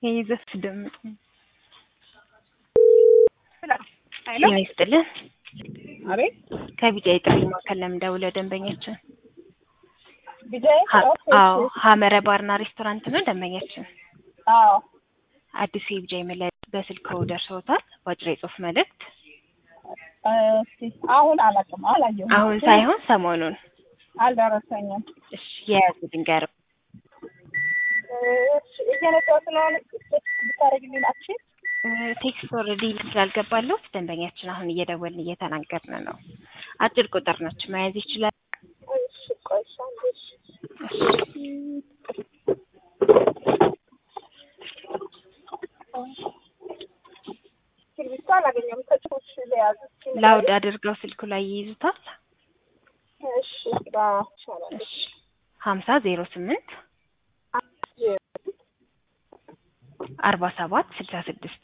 የይዘት ድምፅ ሄሎ ጤና ይስጥልን። አቤት ከቢጫ የጥሪ ማዕከል ለምን ደውለው ደንበኛችን? ቢጃይ ሀ- ኦኬ፣ አዎ እሺ። ሀመረ ባርና ሬስቶራንት ነው ደንበኛችን። አዎ አዲሱ የቢጃ መለያ በስልክ ደርሰውታል። በአጭር የጽሁፍ መልእክት እስቲ አሁን አላውቅም፣ አላየሁም። አሁን ሳይሆን ሰሞኑን አልደረሰኝም። እሺ የያዙ ድንገር እሺ፣ እየነዳሁ ስለሆነ ብታደርግልኝ ናችን። ቴክስት ኦልሬዲ ስላልገባለሁ ደንበኛችን አሁን እየደወልን እየተናገርን ነው። አጭር ቁጥር ነች መያዝ ይችላል። እሺ፣ ቆይ እሺ፣ አንዴ እሺ። እስክሪብቶ አላገኘሁም። ከጽሁፍ ለያዙ ላውድ አድርገው ስልኩ ላይ ይይዙታል። እሺ፣ አዎ፣ ይቻላል። እሺ ሀምሳ ዜሮ ስምንት አርባ ሰባት ስልሳ ስድስት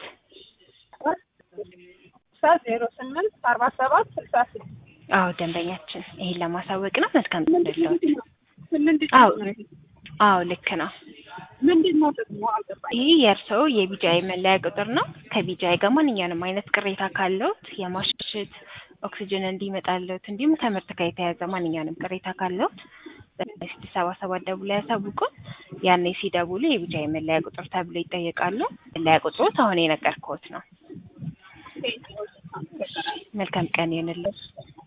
ዜሮ ስምንት አርባ ሰባት ስልሳ ስድስት አዎ ደንበኛችን ይሄን ለማሳወቅ ነው። መልካም ደለውት ምንድን አዎ ነው? አዎ ልክ ነው። ምንድን ነው ጥቅሙ? አልገባኝም። ይህ የእርስዎ የቢጃይ መለያ ቁጥር ነው። ከቢጃይ ጋር ማንኛውንም አይነት ቅሬታ ካለዎት የማሽሽት ኦክሲጅን እንዲመጣለት እንዲሁም ከምርት ጋር የተያያዘ ማንኛውንም ቅሬታ ካለዎት በስድስት ሰባ ሰባት ደውለው ያሳውቁን። ያኔ ሲደውሉ የቢጃይ መለያ ቁጥር ተብሎ ይጠየቃሉ። መለያ ቁጥሮት አሁን የነገርኩዎት ነው። መልካም ቀን ይሁንልዎት።